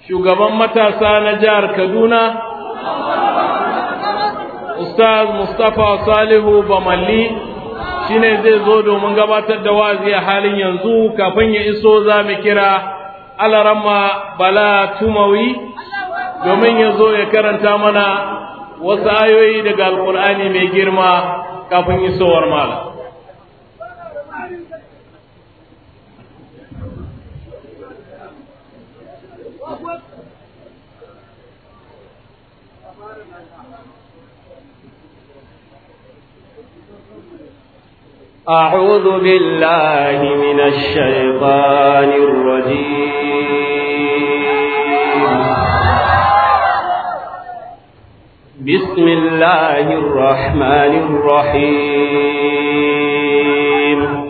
shugaban matasa na jihar Kaduna, Ustaz Mustapha Salihu Bamalli shi ne zai zo domin gabatar da wazi a halin yanzu kafin ya iso za mu kira Alarama Bala Tumawi domin ya zo ya karanta mana wasu ayoyi daga Alƙur'ani mai girma kafin isowar malam. أعوذ بالله من الشيطان الرجيم بسم الله الرحمن الرحيم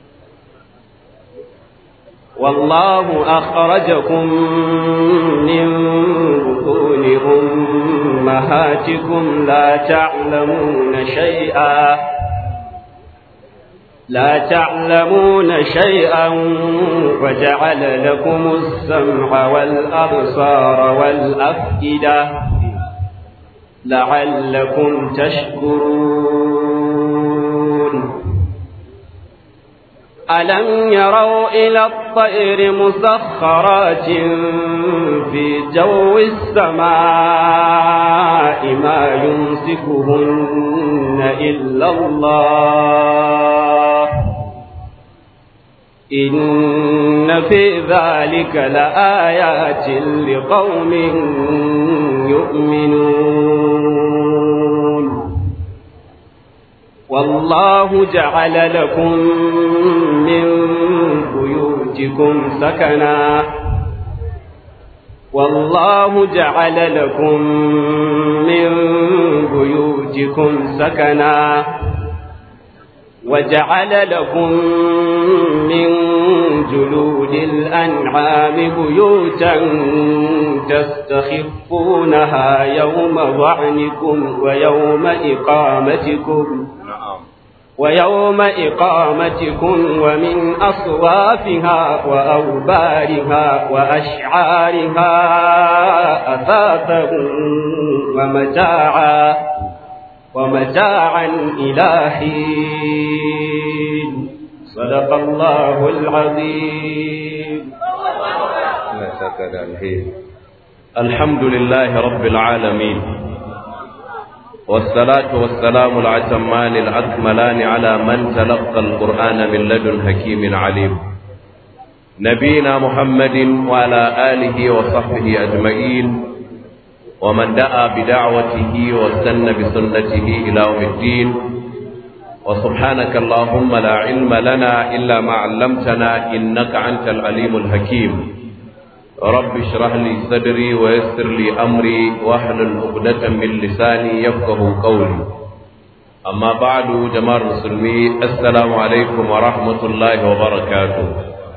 والله أخرجكم من بطون أمهاتكم لا تعلمون شيئا لا تعلمون شيئا وجعل لكم السمع والأبصار والأفئدة لعلكم تشكرون ألم يروا إلى الطير مسخرات في جو السماء ما يمسكهن إلا الله إن في ذلك لآيات لقوم يؤمنون والله جعل لكم من بيوتكم سكنا والله جعل لكم من بيوتكم سكنا وجعل لكم من جلود الأنعام بيوتا تستخفونها يوم ظعنكم ويوم إقامتكم ويوم إقامتكم ومن أصوافها وأوبارها وأشعارها أثاثا ومتاعا ومتاعا إلى حين صدق الله العظيم الحمد لله رب العالمين والصلاة والسلام العتمان الأكملان على من تلقى القرآن من لدن حكيم عليم نبينا محمد وعلى آله وصحبه أجمعين ومن دعا بدعوته واستنى بسنته إلى يوم الدين وسبحانك اللهم لا علم لنا إلا ما علمتنا إنك أنت العليم الحكيم رب اشرح لي صدري ويسر لي أمري واحلل عقدة من لساني يفقه قولي أما بعد جماعة المسلمين السلام عليكم ورحمة الله وبركاته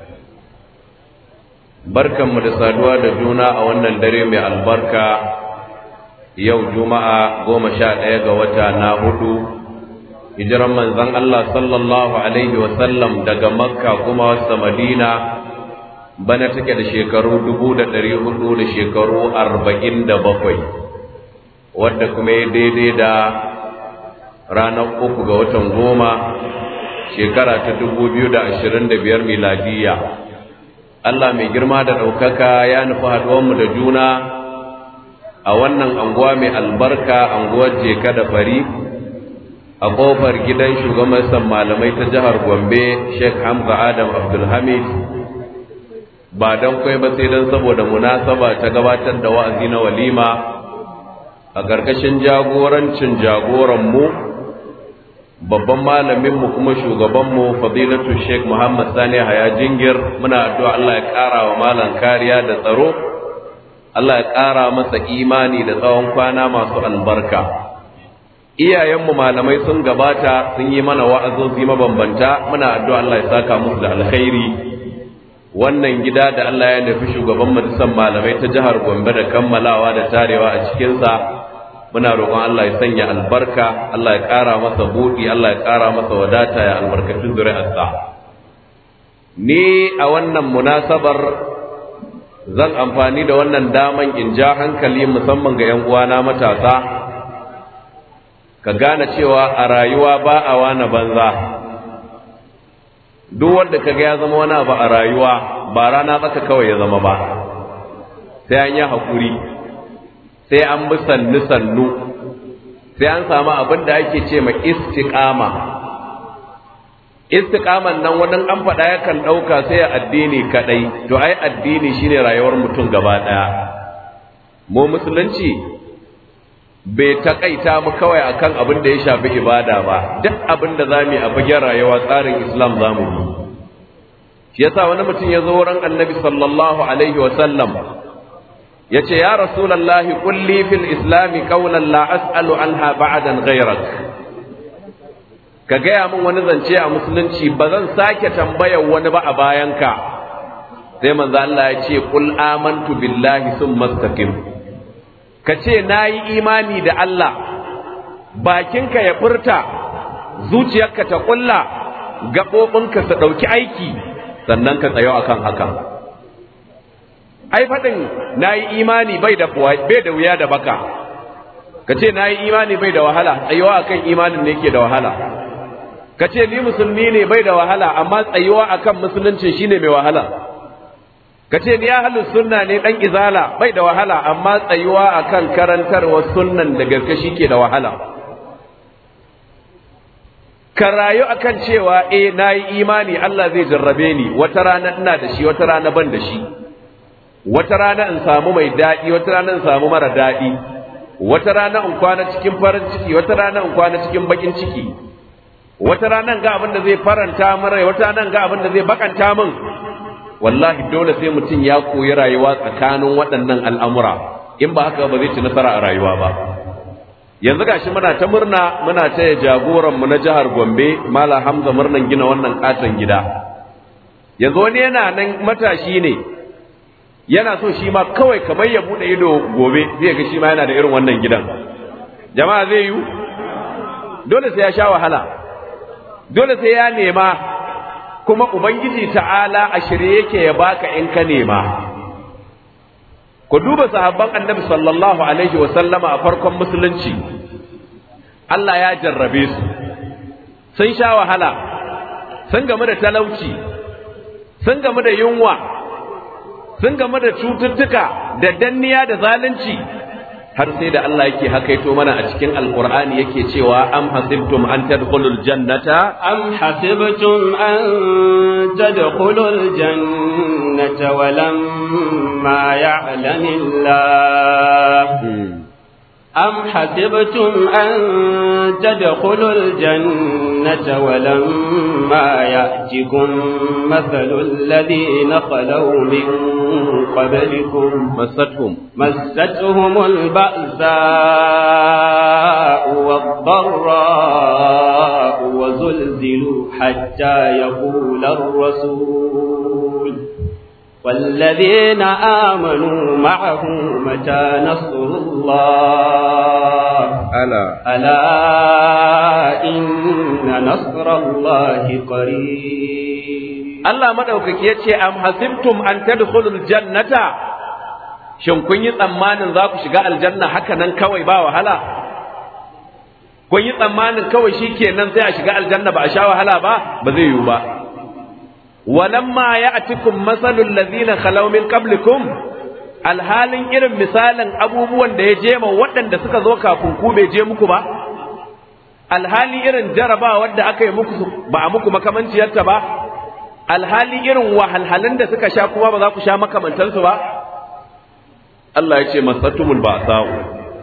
barkanmu da saduwa da juna a wannan dare mai albarka yau juma'a goma sha ɗaya ga wata na hudu hijiran manzon Allah sallallahu alaihi wasallam daga makka kuma wasa madina bana take da shekaru dubu da ɗari hudu da shekaru arba'in da bakwai wadda kuma ya daidai da ranar uku ga watan goma shekara ta dubu biyu da ashirin da biyar miladiyya Allah mai girma da ɗaukaka ya nufi haɗuwanmu da juna a wannan anguwa mai albarka anguwar jeka da fari a ƙofar gidan shugaban malamai ta jihar gombe sheikh hamza adam abdulhamid ba don kwai ba sai don saboda munasaba ta gabatar da wa'azi na walima a ƙarƙashin jagorancin jagoranmu babban malaminmu kuma shugabanmu fadilatu sheikh muhammad sani haya jingir muna addu'a Allah ya ƙara wa malam kariya da tsaro Allah ya ƙara masa imani da tsawon kwana masu albarka iyayenmu malamai sun gabata sun yi mana wa'azozi mabambanta muna addu'a Allah ya saka musu da alkhairi wannan gida da Allah ya nufi shugaban majalisar malamai ta jihar Gombe da kammalawa da tarewa a cikinsa muna roƙon Allah ya sanya albarka Allah ya ƙara masa buɗi Allah ya ƙara masa wadata ya albarkacin zuri'arsa ni a wannan munasabar zan amfani da wannan daman in ja hankali musamman ga 'yan uwana matasa ka gane cewa a rayuwa ba a wani banza duk wanda ka ga ya zama wani abu a rayuwa ba rana tsaka kawai ya zama ba sai an yi haƙuri sai an bi sannu-sannu sai an samu abin da ake ce ma istiƙama istiqaman nan wani an faɗa yakan ɗauka sai addini kaɗai to ai addini shine rayuwar mutum gaba ɗaya mu musulunci bai taƙaita mu kawai akan abin da ya shafi ibada ba duk abin da zamu yi a fagen rayuwa tsarin islam zamu yi shi yasa wani mutum ya zo wurin annabi sallallahu alaihi wa sallam ya ce ya rasulallahi kulli fil islami qawlan la as'alu anha ba'dan ghayrak ka gaya min wani zance a musulunci ba zan sake tambayar wani ba a bayanka sai manzo Allah ya ce qul amantu billahi summa istaqim ka ce nayi imani da Allah bakinka ya furta zuciyarka ta kulla gaɓoɓinka su ɗauki aiki sannan ka tsayo akan haka ai faɗin nayi imani bai da bai da wuya da baka ka ce nayi imani bai da wahala tsayuwa akan imanin ne yake da wahala ka ce ni musulmi ne bai da wahala amma tsayuwa akan musulunci shine mai wahala ka ce ni ahlus sunna ne dan izala bai da wahala amma tsayuwa akan karantarwa sunnan da gaske shike da wahala ka rayu akan cewa eh nayi imani Allah zai jarrabe ni wata rana ina da shi wata rana ban da shi wata rana in samu mai daɗi wata rana in samu mara daɗi wata rana in kwana cikin farin ciki wata rana in kwana cikin bakin ciki wata ranar ga abin da zai faranta min rai wata ranar ga abin da zai bakanta min wallahi dole sai mutum ya koyi rayuwa tsakanin waɗannan al'amura in ba haka ba zai ci nasara a rayuwa ba yanzu gashi muna ta murna muna ta ya jagoran mu na jihar Gombe Mala Hamza murnan gina wannan katon gida yanzu wani yana nan matashi ne yana so shi ma kawai kamar ya bude ido gobe zai ga shi ma yana da irin wannan gidan jama'a zai yi dole sai ya sha wahala dole sai ya nema kuma ubangiji ta'ala a shirye yake ya baka in ka nema ku duba sahabban annabi sallallahu alaihi wa sallama a farkon musulunci Allah ya jarrabe su sun sha wahala sun gamu da talauci sun gamu da yunwa sun gamu da cututtuka da danniya da zalunci har sai da Allah yake hakaito mana a cikin alkur'ani yake cewa am hasibtum an tadkhulul jannata am hasibtum an tadkhulul jannata wa lamma ya'lamillah أم حسبتم أن تدخلوا الجنة ولما يأتكم مثل الذين خلوا من قبلكم مستهم مستهم البأساء والضراء وزلزلوا حتى يقول الرسول والذين آمنوا معه متى نصر الله ألا ألا إن نصر الله قريب Allah madaukaki ya ce am hasibtum an tadkhulul jannata shin kun yi tsammanin za ku shiga aljanna haka nan kawai ba wahala kun yi tsammanin kawai shikenan sai a shiga aljanna ba a sha wahala ba ba zai yiwu ba walamma ya'tikum masalul ladina khalaw min qablikum alhalin irin misalin abubuwan da ya je ma waɗanda suka zo kafin ku bai je muku ba alhali irin jarabawar da aka yi muku ba a muku makamanciyarta ba alhali irin wahalhalun da suka sha kuma ba za ku sha makamantansu ba Allah ya ce masatumul ba'sa'u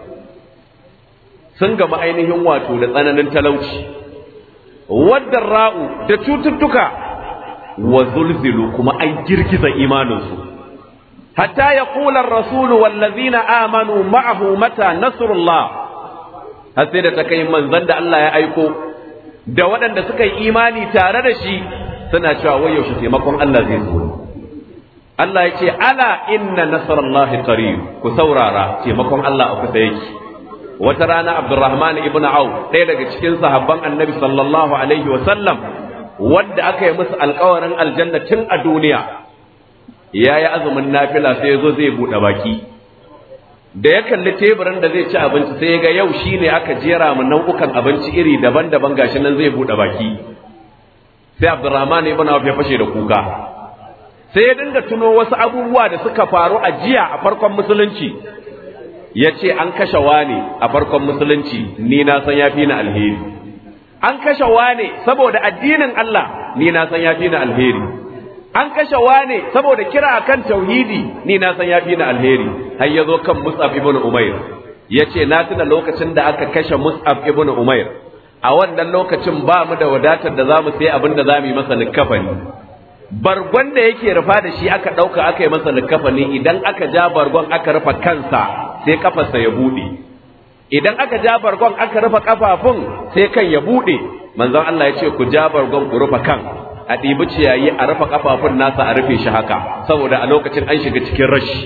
sun gama ainihin wato da tsananin talauci wadda ra'u da cututtuka wa zulzilu kuma an girgiza imaninsu hatta ya kula rasulu wallazina amanu ma'ahu mata nasrullah har sai da ta kai manzon da Allah ya aiko da waɗanda suka yi imani tare da shi suna cewa wai yaushe taimakon Allah zai zo Allah ya ce ala inna nasrallahi qarib ku saurara taimakon Allah a kusa yake wata rana Abdurrahman ibn Auf ɗaya daga cikin sahabban Annabi sallallahu alaihi wa sallam wanda aka yi musu alƙawarin aljanna tun a duniya ya yi azumin nafila sai ya zo zai buɗe baki da ya kalli teburin da zai ci abinci sai ya ga yau shi ne aka jera mu nau'ukan abinci iri daban-daban gashi nan zai buɗe baki sai abdurrahman ibn auf ya fashe da kuka sai ya dinga tuno wasu abubuwa da suka faru a jiya a farkon musulunci ya ce an kashe wane a farkon musulunci ni na san ya fi ni alheri an kashe wane saboda addinin Allah ni na san ya fi ni alheri an kashe wane saboda kira akan tauhidi ni na san ya fi ni alheri har ya zo kan Mus'ab ibn Umair ya ce na tuna lokacin da aka kashe Mus'ab ibn Umair a wannan lokacin ba mu da wadatar da za mu sai abin da za mu yi masa likafani bargon da yake rufa da shi aka ɗauka aka yi masa likafani idan aka ja bargon aka rufa kansa sai kafarsa ya buɗe idan aka ja bargon aka rufa kafafun sai kan ya buɗe manzon Allah ya ce ku ja bargon ku rufa kan a ɗibi ciyayi a rufa kafafun nasa a rufe shi haka saboda a lokacin an shiga cikin rashi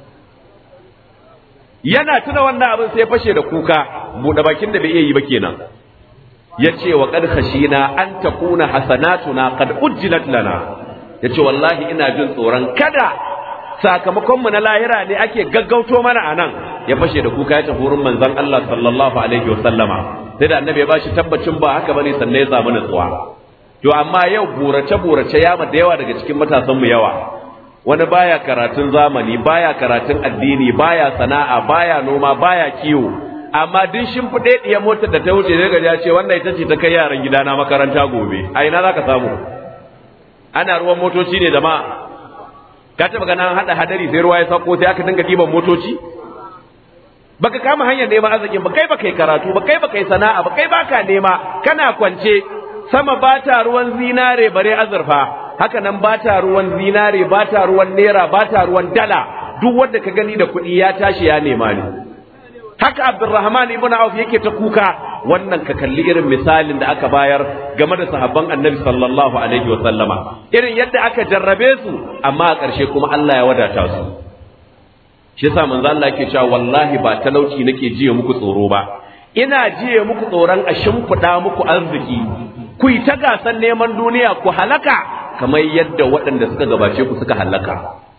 yana tuna wannan abin sai fashe da kuka buɗe bakin da bai iya yi ba kenan ya ce wa qad khashina an takuna hasanatuna qad ujjilat lana ya ce wallahi ina jin tsoron kada sakamakonmu na lahira ne ake gaggauto mana a nan ya fashe da kuka ya tafi wurin manzon Allah sallallahu alaihi wasallama sai da annabi ya bashi tabbacin ba haka bane sannan ya samu nutsuwa to amma yau burace burace ya da yawa daga cikin matasan mu yawa wani baya karatun zamani baya karatun addini baya sana'a baya noma baya kiwo amma duk shimfiɗe ɗiya motar da ta wuce daga ya ce wannan ita ce ta kai yaran gidana makaranta gobe a ina za ka samu ana ruwan motoci ne jama'a ka taba ganin hada hadari sai ruwa ya sauko sai aka dinga diban motoci baka kama hanyar neman arzikin ba kai baka yi karatu ba kai baka yi sana'a ba kai baka nema kana kwance sama ba ta ruwan zinare bare azurfa haka nan ba ta ruwan zinare ba ta ruwan naira ba ta ruwan dala duk wanda ka gani da kuɗi ya tashi ya nema ne haka abdurrahman ibn auf yake ta kuka wannan ka kalli irin misalin da aka bayar game da sahabban annabi sallallahu alaihi wa sallama irin yadda aka jarrabe su amma a ƙarshe kuma Allah ya wadata su shi yasa manzo Allah yake cewa wallahi ba talauci nake jiye muku tsoro ba ina jiye muku tsoron a shimfiɗa muku arziki ku yi ta gasan neman duniya ku halaka kamar yadda waɗanda suka gabace ku suka halaka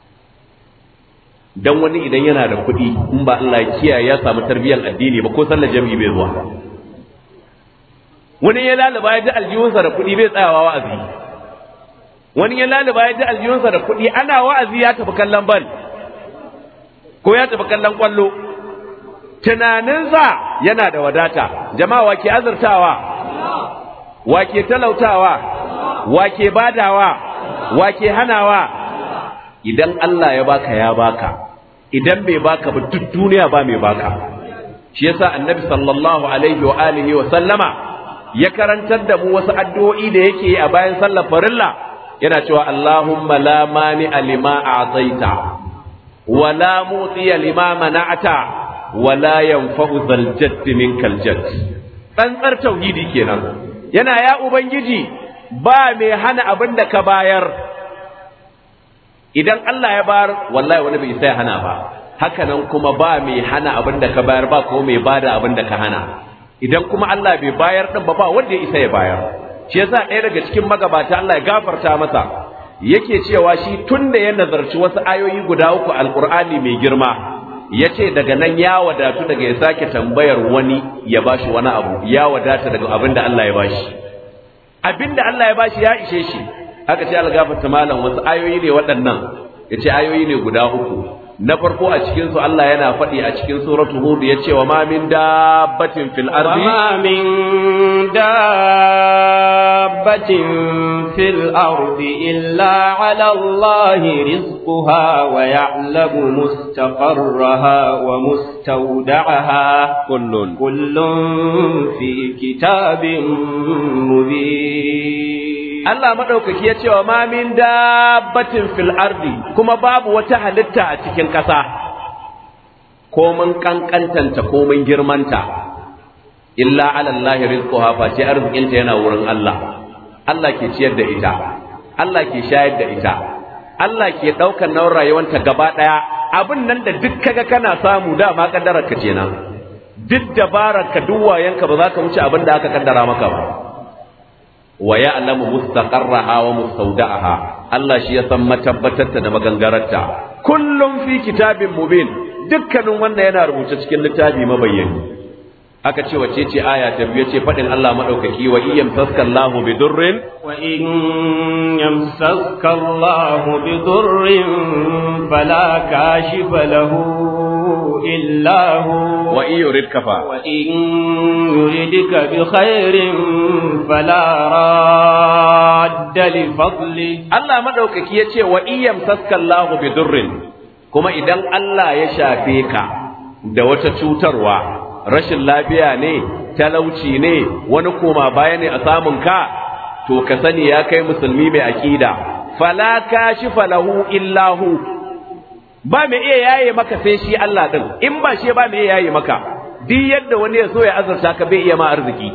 dan wani idan yana da kuɗi in ba Allah ya kiyaye ya samu tarbiyyar addini ba ko sallar jami'i bai zuwa wani ya lalaba ya ji aljihunsa da kuɗi bai tsayawa wa'azi wani ya lalaba ya ji aljihunsa da kuɗi ana wa'azi ya tafi kallon bal ko ya tafi kallon kwallo tunaninsa yana da wadata jama'a wa ke azurtawa wa ke talautawa wa ke badawa wa ke hanawa idan Allah ya baka ya baka idan bai baka ba duk duniya ba mai baka shi yasa annabi sallallahu alaihi wa alihi wa sallama ya karantar da mu wasu addu'o'i da yake yi a bayan sallar farilla yana cewa Allahumma la mani alima a'taita wa la mutiya lima mana'ata wa la yanfa'u zal jadd minkal jadd tsantsar tauhidi kenan yana ya ubangiji ba mai hana abin da ka bayar idan Allah ya bayar wallahi wani bai sai hana ba haka nan kuma ba mai hana abin da ka bayar ba ko mai bada abin da ka hana idan kuma Allah bai bayar din ba ba wanda ya isa ya bayar shi yasa ɗaya daga cikin magabata Allah ya gafarta masa yake cewa shi tun da ya nazarci wasu ayoyi guda uku alqur'ani mai girma yace daga nan ya wadatu daga ya sake tambayar wani ya bashi wani abu ya wadata daga abin da Allah ya bashi abin da Allah ya bashi ya ishe shi haka ce Allah gafarta malam wasu ayoyi ne waɗannan yace ayoyi ne guda uku na farko a cikin su Allah yana faɗi a cikin suratu hud yace wa ma min dabbatin fil ardi وما من دابة في الأرض إلا على الله رزقها ويعلم مستقرها ومستودعها كل كل في كتاب مبين Allah madaukaki ya ce wa ma min dabbatin fil ardi kuma babu wata halitta a cikin ƙasa ko mun kankantanta ko mun girmanta illa ala Allah rizquha fa ce arzikinta yana wurin Allah Allah ke ciyar da ita Allah ke shayar da ita Allah ke ɗaukar nauyin rayuwanta gaba ɗaya abin nan da duk kaga kana samu dama kaddarar ka kenan duk dabarar ka duk wayanka ba za ka wuce abin da aka kaddara maka ba wa ya'lamu mustaqarraha wa mustawda'aha Allah shi ya san matabbatarta da magangararta kullum fi kitabin mubin dukkanin wannan yana rubuce cikin littafi mabayyani aka ce wace ce aya ta biyu ce faɗin Allah maɗaukaki wa iyyam taskallahu bi durrin wa in yamsaska Allah bi durrin fala kashifa lahu illa hu wa in yuridka fa wa in yuridka bi khairin fala radda li fadli Allah maɗaukaki ya ce wa iyyam taskallahu bi durrin kuma idan Allah ya shafe ka da wata cutarwa rashin lafiya ne talauci ne wani koma baya ne a samun ka to ka sani ya kai musulmi mai aqida fala kashifa lahu illahu ba mai iya yaye maka sai shi Allah din in ba shi ba mai iya yaye maka duk yadda wani ya so ya azurta ka bai iya ma arziki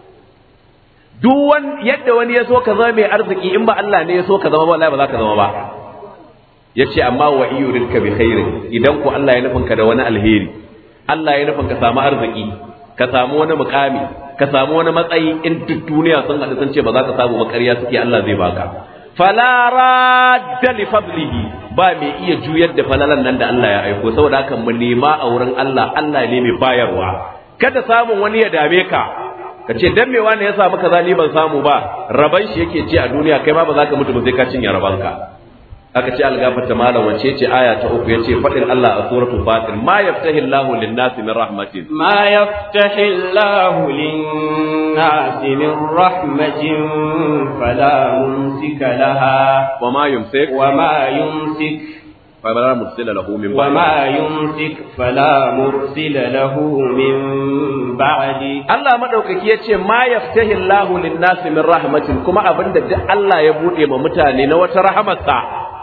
duk wani yadda wani ya so ka zama mai arziki in ba Allah ne ya so ka zama wallahi ba za ka zama ba yace amma wa iyurinka bi khairin idan ku Allah ya nufin ka da wani alheri Allah ya nufin ka samu arziki ka samu wani mukami ka samu wani matsayi in duk duniya sun haɗu sun ce ba za ka samu ba ƙarya suke Allah zai baka fala radda li fadlihi ba mai iya juyar da falalan nan da Allah ya aiko saboda haka mu nema a wurin Allah Allah ne mai bayarwa kada samun wani ya dame ka ka ce dan me wani ya samu kaza ni ban samu ba raban shi yake ci a duniya kai ma ba za ka mutu ba sai ka cinye rabanka aka ce algafata malam wace ce aya ta uku yace fadin Allah a suratul fatir ma yaftahi Allahu lin-nasi min rahmatin ma yaftahi Allahu lin-nasi min rahmatin fala mumsika laha wa ma yumsik wa ma yumsik fala mursila lahu min wa ma yumsik fala mursila lahu min ba'di Allah madaukaki yace ma yaftahi Allahu lin-nasi min rahmatin kuma abinda duk Allah ya bude ma mutane na wata rahamarsa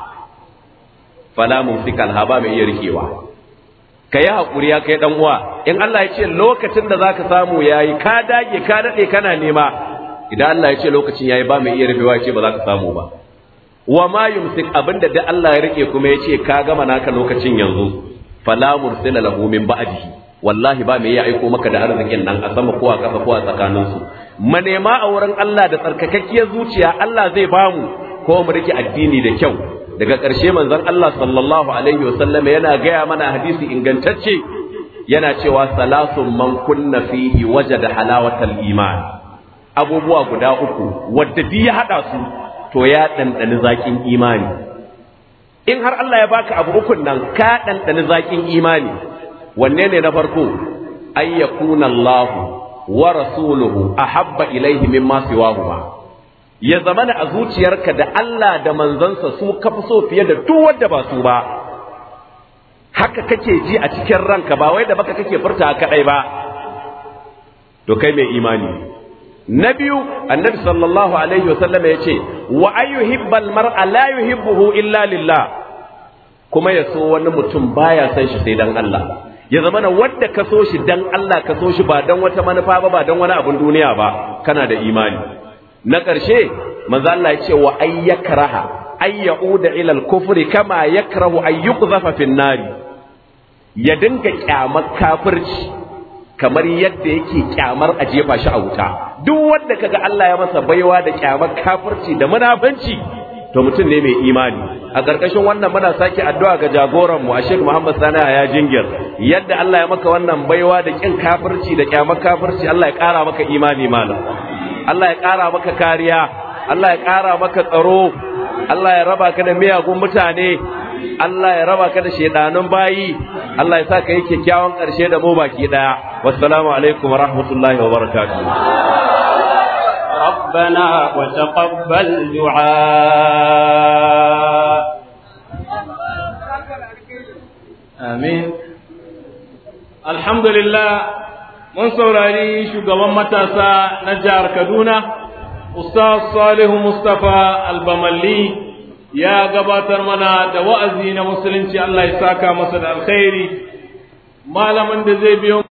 fala mumsika alhaba mai iya rikewa ka yi haƙuri ya kai ɗan uwa in Allah ya ce lokacin da zaka samu yayi ka dage ka daɗe kana nema idan Allah ya ce lokacin yayi ba mai iya rufewa ya ce ba za ka samu ba wa ma yumsik abinda da Allah ya rike kuma ya ce ka gama naka lokacin yanzu fala mursila lahu min ba'dihi wallahi ba mai iya aiko maka da arzikin nan a sama ko a ƙasa ko a tsakaninsu manema a wurin Allah da tsarkakakkiyar zuciya Allah zai bamu ko mu rike addini da kyau daga ƙarshe manzon Allah sallallahu alaihi wasallam yana gaya mana hadisi ingantacce yana cewa salasun man kunna fihi wajada halawatal iman abubuwa guda uku wadda duk ya hada su to ya ɗanɗani zaƙin imani in har Allah ya baka abu ukun nan ka ɗanɗani zaƙin imani wanne ne na farko ay yakuna Allah wa rasuluhu ahabba ilaihi mimma siwahuma ya zama a zuciyarka da Allah da manzansa su ka fi so fiye da duk wanda ba su ba haka kake ji a cikin ranka ba wai da baka kake furta kadai ba to kai mai imani na biyu annabi sallallahu alaihi wasallam ya ce wa ayyuhibbal mar'a la yuhibbuhu illa lillah kuma ya so wani mutum baya san shi sai dan Allah ya zama na wanda ka so shi dan Allah ka so shi ba dan wata manufa ba ba dan wani abun duniya ba kana da imani na ƙarshe manzo Allah ya ce wa ay yakraha ay yauda ila al-kufri kama yakrahu ay yuqzafa fi nari ya dinga kyamar kafirci kamar yadda yake kyamar a jefa shi a wuta duk wanda kaga Allah ya masa baiwa da kyamar kafirci da munafanci to mutum ne mai imani a ƙarƙashin wannan muna sake addu'a ga jagoran mu Sheikh Muhammad Sani ya jingir yadda Allah ya maka wannan baiwa da kin kafirci da kyamar kafirci Allah ya ƙara maka imani malam Allah ya ƙara maka kariya Allah ya ƙara maka tsaro Allah ya raba ka da miyagun mutane Allah ya raba ka da shedanun bayi Allah ya sa ka yi kyakkyawan ƙarshe da mu baki ɗaya wassalamu alaikum wa rahmatullahi wa barakatuh ربنا وتقبل دعاء Amin. Alhamdulillah mun saurari shugaban matasa na jihar Kaduna, Ustaz Salihu Mustapha Albamalli ya gabatar mana da wa'azi na musulunci Allah ya saka masa da alkhairi. Malamin da zai biyo